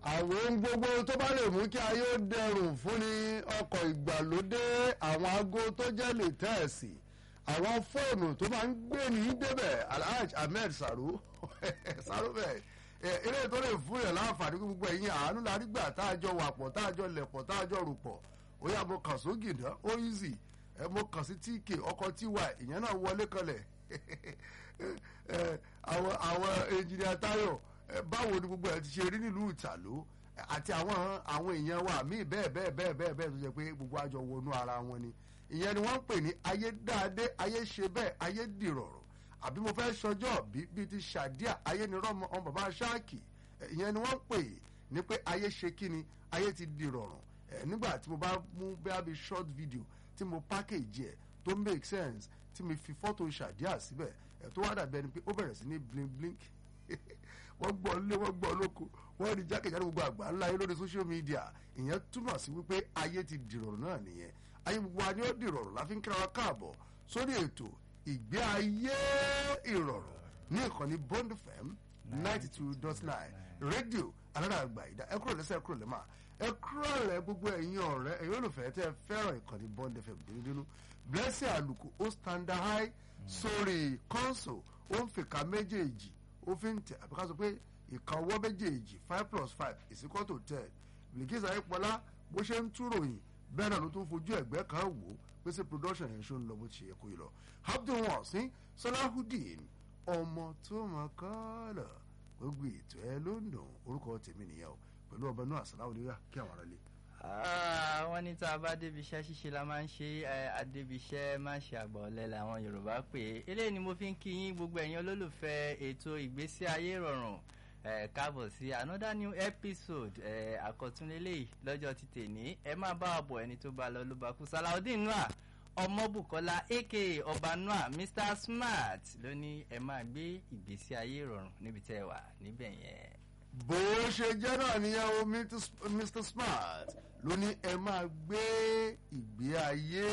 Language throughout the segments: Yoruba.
àwọn ohun gbogbo tó bá lè mú kí ayé ó dẹrùn fún ni ọkọ̀ ìgbàlódé àwọn aago tó jẹ́ lè tẹ́ẹ̀sì àwọn fóònù tó máa ń gbé ní débẹ̀ alhaj ahmed saro saro bẹ́ẹ̀ eré tó lè fún yàn láǹfààní gbogbo ẹ̀yìn àánú la rí gbà tá a jọ wà pọ̀ tá a jọ lẹ̀ pọ̀ tá a jọ rò pọ̀ ó yà mo kàn sógì náà ó easy ẹ mo kàn sí tk ọkọ̀ tiwa ìyẹn náà wọlé kanlẹ̀ àwọn àwọn engineer tayo báwo ni gbogbo ẹ ti ṣe rí nílùú ìtàló àti àwọn àwọn èèyàn wa míì bẹ́ẹ̀ bẹ́ẹ̀ bẹ́ẹ̀ bẹ́ẹ̀ bẹ́ẹ̀ tó jẹ́ pé gbogbo àjọ wọnú ara wọn ni ìyẹn ni wọ́n ń pè ní ayé dáadé ayé ṣe bẹ́ẹ̀ ayé dìrọ̀rọ̀ àbí mo fẹ́ sọjọ́ bí bíi ti ṣàdíà ayé ni rọ́mọ ọmọ bàbá ṣáàkì ìyẹn ni wọ́n ń pè ní pé ayé ṣe kí ni ayé ti dìrọ̀rọ̀ nígbà tí mo bá mú bẹ́ẹ̀ bí short video tí mo package ẹ̀ tó make sense tí mo fi fọ́tò ṣàdíà síbẹ̀ ẹ̀ tó wá dàbí ẹni pé ó bẹ̀rẹ̀ sí ní blink blink wọ́n gbọ́ lé wọ́n gbọ́ lóko wọ́n rí jákèjádò gbogbo àgbà ńlá yẹn lórí social media ìyẹn túmọ̀ sí wípé ayé ti dìrọ̀rùn náà nìyẹn ayé gbogbo wa ni ó dìrọ̀rùn láfi ń kíra wa káàbọ̀ sórí ètò ìgbé ayé ìrọ̀rùn ní ìkànnì Bond FM ninety two dot nine rédíò alárààgbà ìdá ẹ kúrò lẹ́sẹ̀ ẹ kúrò lẹ́mà ẹ kúrò lẹ́ gbogbo ẹ̀yin ọ̀rẹ́ ẹ̀yin olùfẹ́ tẹ́ ẹ fẹ́ràn ìkànnì Bond FM dénúdénú blessing àlùkò ó stand high sórí console ó ń fìkà méjèèjì ó fi ń tẹ àbíká sọ pé ìka ọwọ́ méjèèjì five plus five is equal to ten Bilkisu Ayípọlá bó ṣe ń túròyìn bẹ́ẹ̀ náà ló tún fojú ẹ̀gbẹ́ kan wò ó pé ṣé production yẹn ṣó ń lọ bó ti yẹ kó yẹ lọ Abdul Wasin Salahudeen ọmọ tó mọ kọ́ọ̀lọ̀ gbogbo ètò ẹ ló ń dùn orúkọ tèmi nìyẹn o pẹ̀lú ọba náà àṣàláwò nígbà kí àwọn ará lè. wọ́n ní tá a bá débi iṣẹ́ ṣíṣe la máa ń ṣe adébi iṣẹ́ máa ń ṣe àgbà ọ̀lẹ làwọn Yorùbá pè é eléyìí ni mo fi ń kí yín gbogbo ẹ̀yin olólùfẹ́ ètò ìgbésí ayé rọrùn káàbọ̀ sí another new episode àkọ́túnlélẹ́yìí lọ́jọ́ ti tèní ẹ máa bá wa bọ̀ ẹni tó bá lọ ló bá kú Salaudeen Noah ọmọbùkọ́lá aka ọba Noah Mr Smart ló ní ẹ máa gbé ìgbésí ayé rọrùn níbi tẹ́ ẹ wà níbẹ̀ yẹn bó ṣe jẹ́ náà nìyẹn o Mr Smart ló ní ẹ máa gbé ìgbé ayé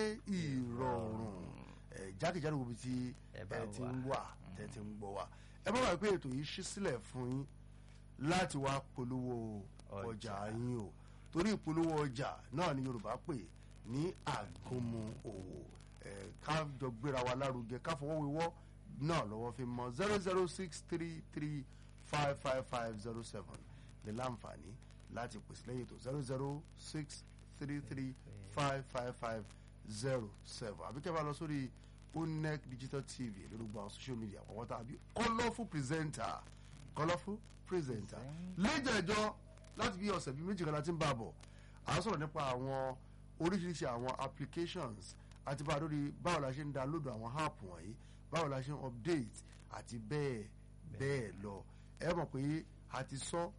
ìrọ̀rùn jákèjádò gbogbo tí ẹ ti ń wà tẹ ti ń gbọ́ wa ẹ bá wà pé ètò yìí ṣí sílẹ̀ fún yín láti wá polówó ọjà yín o torí ìpolówó ọjà náà ni Yorùbá pè ní àgúnmu òwò ká jọ gbéra wa lárugẹ ká fọwọ́ wíwọ́ náà lọ́wọ́ fi mọ zero zero six three three five five five zero seven lè láǹfààní láti pèsè lẹ́yìn tó zero zero six three three five five five zero seven àbí kẹ́ bá lọ sórí onec digital tv lórí gbogbo àwọn social media àwọn tàbí colourful presenter colourful presenter lẹ́jẹ̀jọ́ láti bí ọ̀sẹ̀ bíi méjì kan láti ń bá a bọ̀ à ń sọ̀rọ̀ nípa àwọn oríṣiríṣi àwọn applications àti bá a lórí báwo la ṣe ń download àwọn app wọ̀nyí báwo la ṣe ń update àti bẹ́ẹ̀ bẹ́ẹ̀ lọ ẹ mọ̀ pé a ti sọ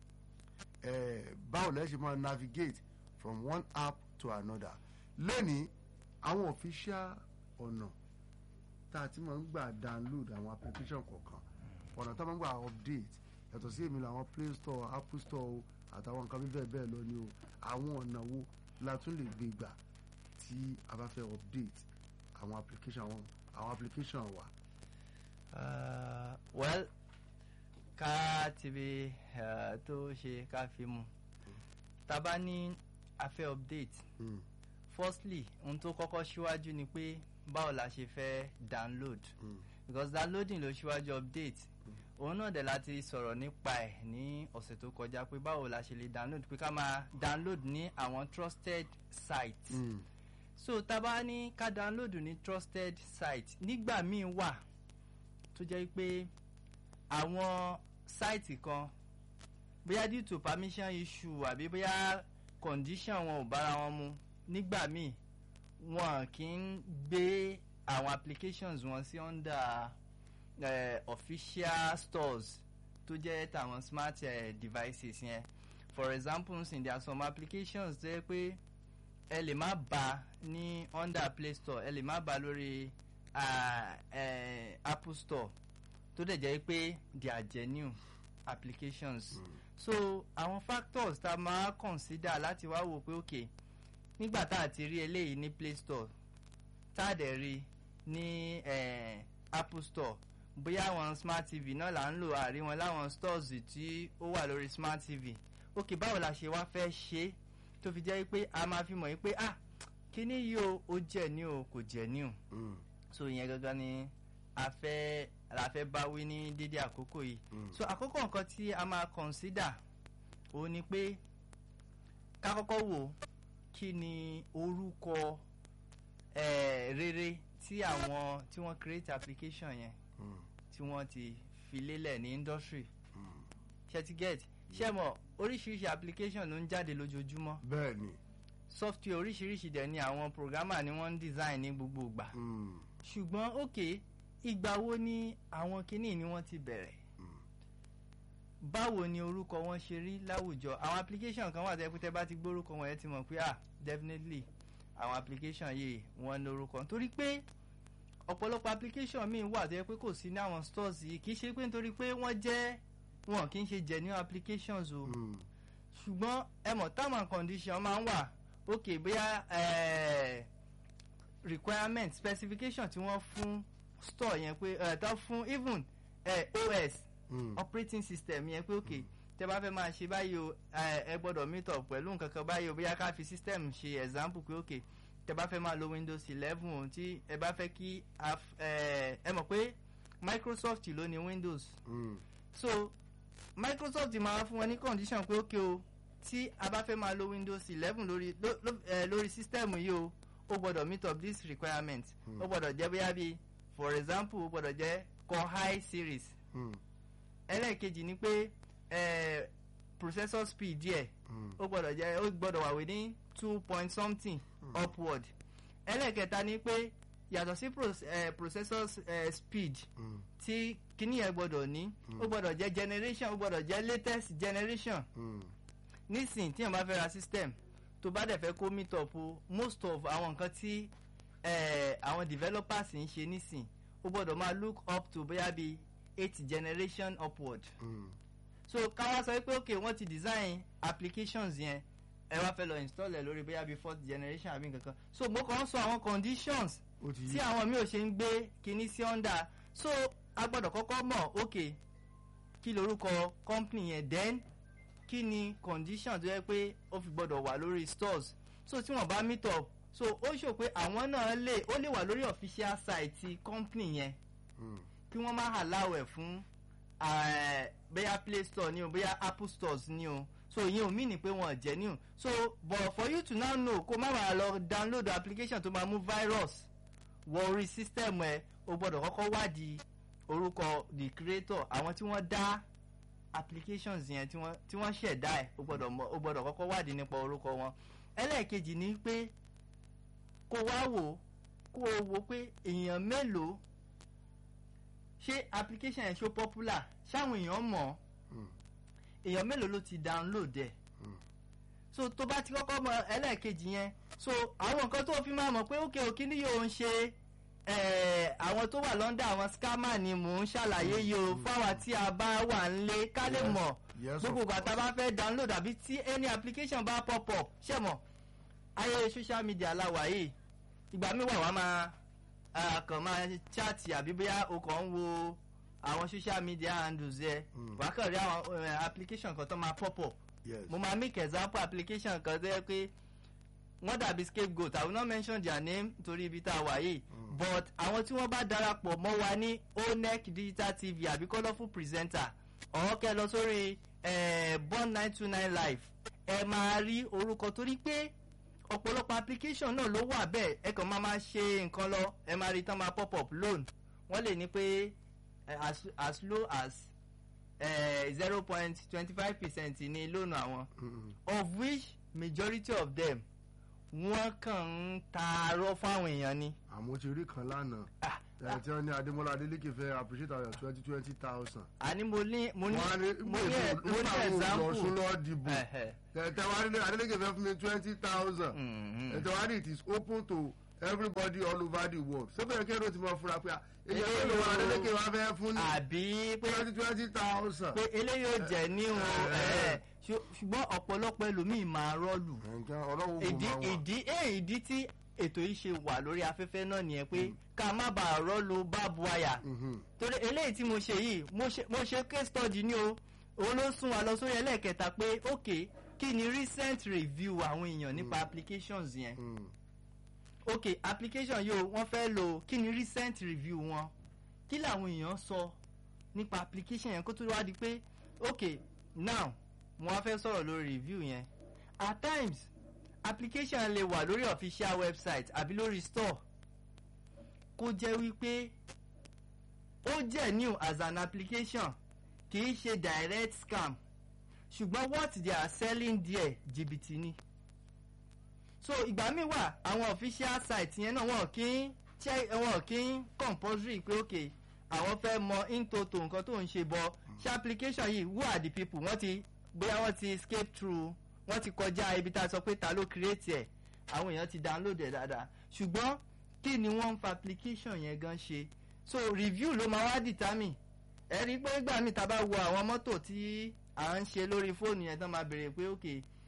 báwo lẹ́ ṣe máa navigate from one app to another lẹ́ni àwọn official ọ̀nà tá a ti máa ń gbà download àwọn application kọ̀ọ̀kan ọ̀nà tá a máa ń gbà update yàtọ̀ sí èmi làwọn play store apple store àtàwọn nǹkan bíbẹ̀ bẹ́ẹ̀ lọ ni o àwọn ọ̀nà wo la tún lè gbé gbà tí a bá fẹ́ update àwọn application àwọn àwọn application wa. Uh, well ká tìbí tó ṣe ká fi mu tá bá ní a fẹ́ update Mm. firstly ohun tó kọ́kọ́ ṣíwájú ni pé báwo la ṣe fẹ́ download Mm. because downloading ló ṣíwájú update òun náà dẹ̀ láti sọ̀rọ̀ nípa ẹ̀ ní ọ̀sẹ̀ tó kọjá pé báwo la ṣe lè download pé ká máa download ní àwọn trusted sites Mm. so tá bá ní ká download ní trusted site nígbà míì wà tó jẹ́ pé àwọn sáìtì kan bóyá due to permission issue àbí bóyá condition wọn ò bára wọn mu nígbà míì wọn kì í gbé àwọn applications wọn sí under uh, official stores tó jẹ́ tàwọn smart uh, devices yẹn for example nsìn there are some applications tó yẹ pé ẹ lè má bá ní under play store ẹ lè má bá lórí uh, uh, apple store tó dẹ̀ jẹ́ pé they are genuine applications Mm. so àwọn factors tá a máa consider láti wá wò pé ok nígbà tá a ti rí eléyìí ní play store tá a dẹ̀ rí ní eh, apple store bóyá àwọn smart tv náà là ń lò àrí wọn láwọn stores tí ó wà lórí smart tv ok báwo la ṣe wá fẹ́ ṣe é tó fi jẹ́ pé a máa fi mọ̀ yín pé ah kíní yìí o ó jẹ́ ní o kò jẹ́ ní o Mm. so ìyẹn gangan ni a fẹ́ la fẹ́ bá wí ní dédé àkókò yìí Mm. so àkókò nǹkan tí a máa consider òun ni pé ká kọ́kọ́ wò kí ni orúkọ eh, rere tí àwọn tí wọ́n create application yẹn Mm. tí wọ́n ti fi lélẹ̀ ní industry Mm. ṣe ti get ṣe mọ̀ oríṣiríṣi application ló ń jáde lójoojúmọ́ bẹ́ẹ̀ ni software oríṣiríṣi dẹ̀ ni àwọn programmer ni wọ́n ń design ní gbogbo ìgbà Mm. ṣùgbọ́n ok ìgbà wo ni àwọn kinní ni wọ́n ti bẹ̀rẹ̀ Mm. báwo ni orúkọ wọn ṣe rí láwùjọ àwọn application kan wà tẹ́ pé tẹ́ bá ti gbórúkọ wọn yẹn ti mọ̀ pé ah definitely àwọn application yìí wọ́n ní orúkọ torí pé ọ̀pọ̀lọpọ̀ application míì wà tẹ́ pé kò sí ní àwọn stores yìí kì í ṣe pé nítorí pé wọ́n jẹ́ wọn kì í ṣe genuine applications o Mm. ṣùgbọ́n ẹ mọ̀ term and condition máa ń wà ok bóyá eh, requirement specification tí wọ́n fún store yẹn pé eh, tó fún even eh, OS Mm. operating system yẹn pé ok tẹ bá fẹ́ máa ṣe báyìí o ẹ ẹ gbọ́dọ̀ meet up pẹ̀lú nǹkan kan báyìí o bóyá ká fi system ṣe example pé ok tẹ bá fẹ́ máa lo windows eleven o tí ẹ bá fẹ́ kí a f- ẹ ẹ mọ̀ pé microsoft ló ní windows Mm. so microsoft máa fún wọn ní condition pé ok o tí a bá fẹ́ máa lo windows eleven lórí ló, ló, eh, lórí system yìí o ó gbọ́dọ̀ meet up this requirement ó gbọ́dọ̀ jẹ́ bóyá bí for example ó gbọ́dọ̀ jẹ́ core high series Mm. ẹlẹ́ẹ̀kejì ni pé eh, processor speed díẹ̀ Mm. ó gbọ́dọ̀ jẹ́ ó gbọ́dọ̀ wà within two point something upward ẹlẹ́ẹ̀kẹta ni pé yàtọ̀ sí pro- eh, processor eh, speed Mm. tí kíní yẹn gbọ́dọ̀ ní ó gbọ́dọ̀ jẹ́ generation ó gbọ́dọ̀ jẹ́ latest generation Mm. nísìn tí yẹn bá fẹ́ ra system tó bá dẹ̀ fẹ́ kó meet up o most of àwọn nǹkan tí eh, àwọn developers ń ṣe nísìn ó gbọ́dọ̀ máa look up to bóyá bí eight generation upward Mm. so káwá sọ pé ok wọ́n ti design applications yẹn ẹ wá fẹ́ lọ install ẹ̀ lórí bóyá bí fourth generation àbí nǹkan kan so mo kàn ń sọ àwọn conditions ó ti tí àwọn mi ò ṣe ń gbé kinní sí under so a gbọ́dọ̀ kọ́kọ́ mọ̀ ok kí lorúkọ company yẹn then kí ni condition tó yẹ pé ó fi gbọ́dọ̀ wà lórí stores so tí wọ́n bá meet up so ó ṣò pé àwọn náà lè ó lè wà lórí official site ti company yẹn Mm. kí wọ́n má allow ẹ̀ fún eh, bóyá play store ni o bóyá apple stores ni o so ìyẹn ò mí ni pé wọn jẹ́ ní o so but for you to now know kó má wàá lọ download application tó máa mú virus wọ orí system ẹ o gbọ́dọ̀ kọ́kọ́ wádìí orúkọ the creator àwọn tí wọ́n dá applications yẹn tí wọ́n tí wọ́n ṣẹ̀dá ẹ̀ o gbọ́dọ̀ mọ̀ o gbọ́dọ̀ kọ́kọ́ wádìí nípa orúkọ wọn ẹlẹ́ẹ̀kejì ni pé kó wá wò kó o wò pé èèyàn mélòó ṣé application yẹn ṣó popular ṣáwọn èèyàn mọ̀ ọ́ Mm. èèyàn mélòó ló ti download ẹ̀ Mm. so tó bá ti kọ́kọ́ mọ ẹlẹ́ẹ̀kejì yẹn so àwọn nǹkan tó fi máa mọ̀ pé òkè òkè ni yóò ń ṣe eh, àwọn tó wà lọ́ndà àwọn scammer ni mò ń ṣàlàyé yìí o fáwa tí a bá wà nílé ká lè Yes. mọ̀ Yes, of gbogbo ìgbà tá a course. bá fẹ́ download àbí tí any application bá pop up ṣe mọ̀ ayé social media la wà yìí ìgbà mi wà wá máa ah, kàn máa chat àbí bóyá o kàn ń wo àwọn social media handles yẹ Mm. wà á kàn rí àwọn eh, application kan tó máa pop up Yes. mo máa make example application kan tó yẹ pé wọ́n dàbí scapegoat i will not mention their name torí ibi tá a wà yìí but àwọn tí wọ́n bá darapọ̀ mọ́ wa ní onec digital tv àbí colourful presenter ọ̀hún kẹ́ lọ sórí eh, born nine two nine live ẹ máa rí orúkọ torí pé ọ̀pọ̀lọpọ̀ application náà ló wà bẹ́ẹ̀ ẹ kàn máa máa ṣe nǹkan lọ ẹ máa rí tán máa pop up loan wọ́n lè ní pé eh, as, as low as zero point twenty five percent ní lónà àwọn Mm. of which majority of them wọ́n kàn ń taarọ́ fáwọn èèyàn ni. àmọ́ ti rí kan lánàá Ah, ẹ̀ tí wọ́n ní adémọ́lá adélékè fẹ́ appreciate our twenty twenty thousand. àní mo ní mo ní wọ́n á ní mo ní ẹ- mo ní nígbà wo lọ́sùn example. lọ́ọ́ dìbò Ẹ̀hẹ̀. tẹ̀tẹ̀ wá ní adélékè fẹ́ fún mi twenty thousand. Mhm. ẹ̀tẹ̀ wá ní it is open to everybody all over the world. sọ́bẹ̀rẹ̀ kí ẹ̀rọ ti mọ fura pé èyí Eléyìí ẹ̀rọ o- adélékè wá fẹ́ fún ní àbí pé twenty twenty thousand. pé eléyìí ò jẹ́ ní o Eh. ẹ̀, ṣù- ṣùgbọ́n ọ̀pọ̀lọpọ̀ ẹlòmíì máa rọ́ọ̀lù. nǹkan ọlọ́wọ́ kò ìdí máa wà. ìdí ẹ̀ ìdí tí ètò yìí ṣe wà lórí afẹ́fẹ́ náà nìyẹn pé ká má bàa rọ́ọ̀lù báàbù wáyà Mhm. torí eléyìí tí mo ṣe yìí mo ṣe mo ṣe case study ni o òun ló sún wa lọ sórí ẹlẹ́ẹ̀kẹta pé ok kí ni recent review àwọn èèyàn nípa applications yẹn Mm. ok application yìí o wọ́n fẹ́ lò kí ni recent review wọn kí làwọn èèyàn sọ nípa application yẹn kó tó wá di pé ok now mo wá fẹ́ sọ̀rọ̀ lórí review yẹn at times application lè wà lórí official website àbí lórí store kó jẹ́ wípé ó jẹ́ new as an application kì í ṣe direct scam ṣùgbọ́n what they are selling there jìbìtì ni so ìgbà míì wà àwọn official site yẹn náà wọn kì í check wọn kì í compulsory pé ok àwọn fẹ́ mọ intoto nǹkan tó ń ṣe bọ ṣe application yìí who are the people wọ́n ti bóyá wọ́n ti escape through wọ́n ti kọjá ibi tá a sọ pé ta ló create ẹ̀ àwọn èèyàn ti download ẹ̀ dáadáa ṣùgbọ́n kí ni wọ́n ń fa application yẹn gan ṣe so review ló máa wá determine ẹ rí i pé ìgbà míì tá a bá wo àwọn mọ́tò tí à ń ṣe lórí fóònù yẹn tán máa béèrè pé ok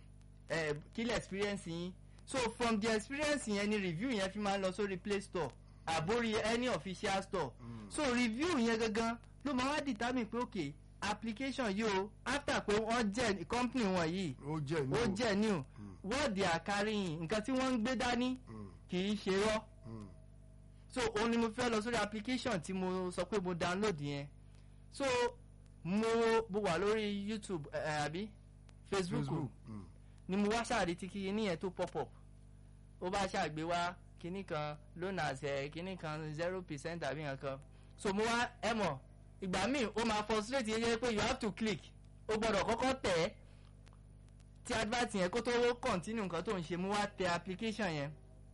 ẹ kí lè experience yín so from the experience yẹn ni review yẹn fi máa ń lọ sórí play store àbórí any official store Mm. so review yẹn gangan ló máa wá determine pé ok application yìí o after pé wọ́n jẹ́ company wọn yìí ó jẹ́ ní ó o. jẹ́ new Mm. what they are carrying nǹkan tí wọ́n ń gbé dání Mm. kì í ṣe rọ́ Mm. so òun ni mo fẹ́ lọ sórí application tí mo sọ pé mo download yẹn so mo mo wà lórí youtube ẹ ẹ, àbí facebook, Facebook. Mm. ni mo wá ṣáàrí tí kíní yẹn tó pop up ó bá ṣàgbé wá kíní kan loan àṣẹ kíní kan zero percent àbí nǹkan so mo wá ẹ mọ̀ ìgbà míì ó máa frustrate yẹn jẹ́ pé you have to click ó gbọ́dọ̀ kọ́kọ́ tẹ̀ ẹ́ tí advert yẹn kó tó continue nǹkan tó ń ṣe mo wá tẹ application yẹn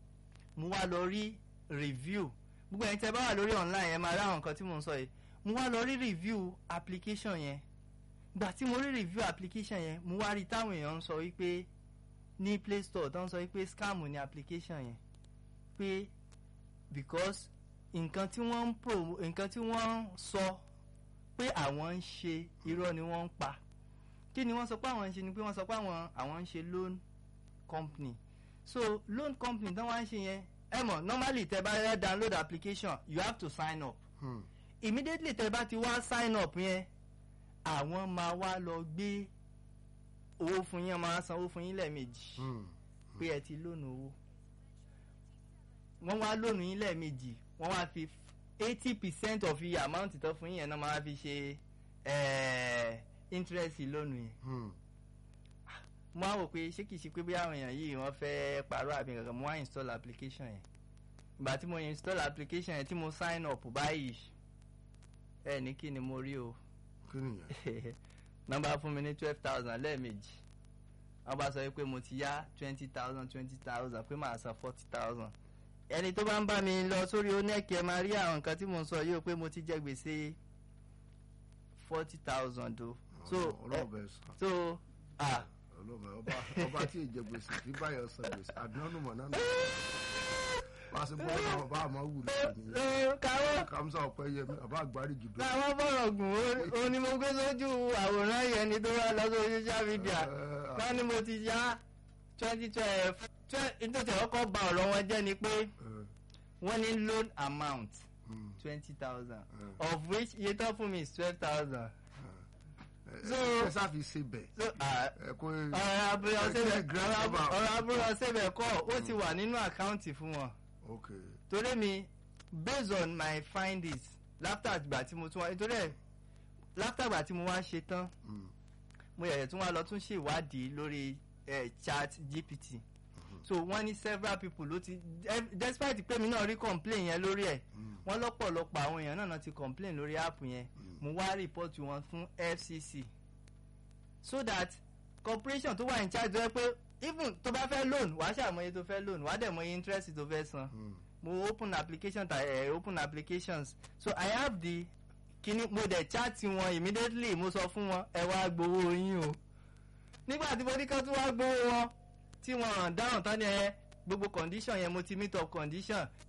mo wá lọ rí review gbogbo ẹni tẹ bá wà lórí online yẹn máa rí àwọn nǹkan tí mo ń sọ yìí mo wá lọ rí review application yẹn gbà tí mo rí review application yẹn mo wá rí táwọn èèyàn ń sọ wípé ní play store tó ń sọ wípé scam ní application yẹn pé because nǹkan tí wọ́n ń pro nǹkan tí wọ́n ń sọ pé àwọn ń ṣe irọ́ ni wọ́n ń pa kí ni wọ́n sọ pé àwọn ń ṣe ni pé wọ́n sọ pé àwọn àwọn ń ṣe loan company so loan company tí wọ́n ń ṣe yẹn ẹ mọ̀ normally tẹ bá yẹ download application you have to sign up Mm. immediately tẹ bá ti wá sign up yẹn àwọn máa wá lọ gbé owó fún yín máa san owó fún yín lẹ́ẹ̀mejì Mm. pé ẹ ti lónù owó wọ́n wá lónù yín lẹ́ẹ̀mejì wọ́n wá fi eighty percent of iye amount tó fún yín yẹn náà máa fi ṣe eh, interest lónù yẹn Mm. mo á wò pé ṣé kìí ṣe pé bí àwọn èèyàn yìí wọ́n fẹ́ pàrọ̀ àbí kankan mo wá install application yẹn ìgbà tí mo install application yẹn tí mo sign up báyìí ẹ ní kí ni mo rí o kí nìyẹn. nọ́mbà fún mi ní twelve thousand lẹ́ẹ̀mejì wọ́n bá sọ pé mo ti yá twenty thousand twenty thousand pé màá san forty thousand ẹni tó bá ń bá mi lọ sórí onẹ́ẹ̀kì ẹ máa rí àwọn nǹkan tí mo ń sọ yìí o pé mo ti jẹ gbèsè forty thousand o so ẹ- ọlọ́ọ̀bẹ sàn. so ah ọlọ́ọ̀bẹ ọba ọba tí ìjẹ gbèsè kí báyọ̀ san gbèsè àdánù mọ̀ náà. bá a ṣe bọ́ ọ̀nà ọba àmọ́ wù lónìí. ẹ, káwọ́ kàmsá ọ̀pẹ yẹmi ọba àgbárí jùlọ. káwọ́ bọ̀rọ̀ gùn ó- ó ní mo gbé sójú àwòrán yẹn ni tó wá lọ sórí social media Eh, wọ́n ní mo ti yá twenty twelve nítorí ọkọ̀ ba ọ̀rọ̀ wọn jẹ́ ni pé eh, wọ́n ní loan amount mm, twenty thousand eh, of which iye tán fún mi is twelve thousand. eh, So- ẹ sáfi ṣe bẹ̀. so ah, ẹ kó ọ̀rọ̀ abúlé ọ̀sẹ̀bẹ̀ grand ọ̀rọ̀ amount. ọ̀rọ̀ abúlé ọ̀sẹ̀bẹ̀ kọ́ ó ti wà nínú àkáǹtì fún wọn ok torí mi based on my findings láfítà àgbà tí mo tún wá nítorí ẹ̀ láfítà àgbà tí mo wá ṣe tán mm, mo yẹ̀yẹ̀ tún wá lọ tún ṣe ìwádìí lórí eh, chat gpt so wọ́n ní several people ló ti eh, despite pé mi náà rí complain yẹn lórí ẹ̀ mm, wọ́n lọ́pọ̀lọpọ̀ àwọn èèyàn náà náà ti complain lórí app yẹn mm. mo wá rìpọ́tù wọn fún fcc so that corporation tó wà in charge tó yẹ pé even tó bá fẹ́ loan wàá ṣàmọye tó fẹ́ loan wàá dẹ̀ mọye interest tó fẹ́ san Mm. mo open application ta eh, open applications so i have the kini mo dẹ̀ chat wọn immediately mo sọ fún wọn ẹ wá gbowó yín o nígbà tí mo ní kán tún wá gbowó wọn tí wọn hàn dáhùn tán ni ẹ gbogbo condition yẹn mo ti meet up condition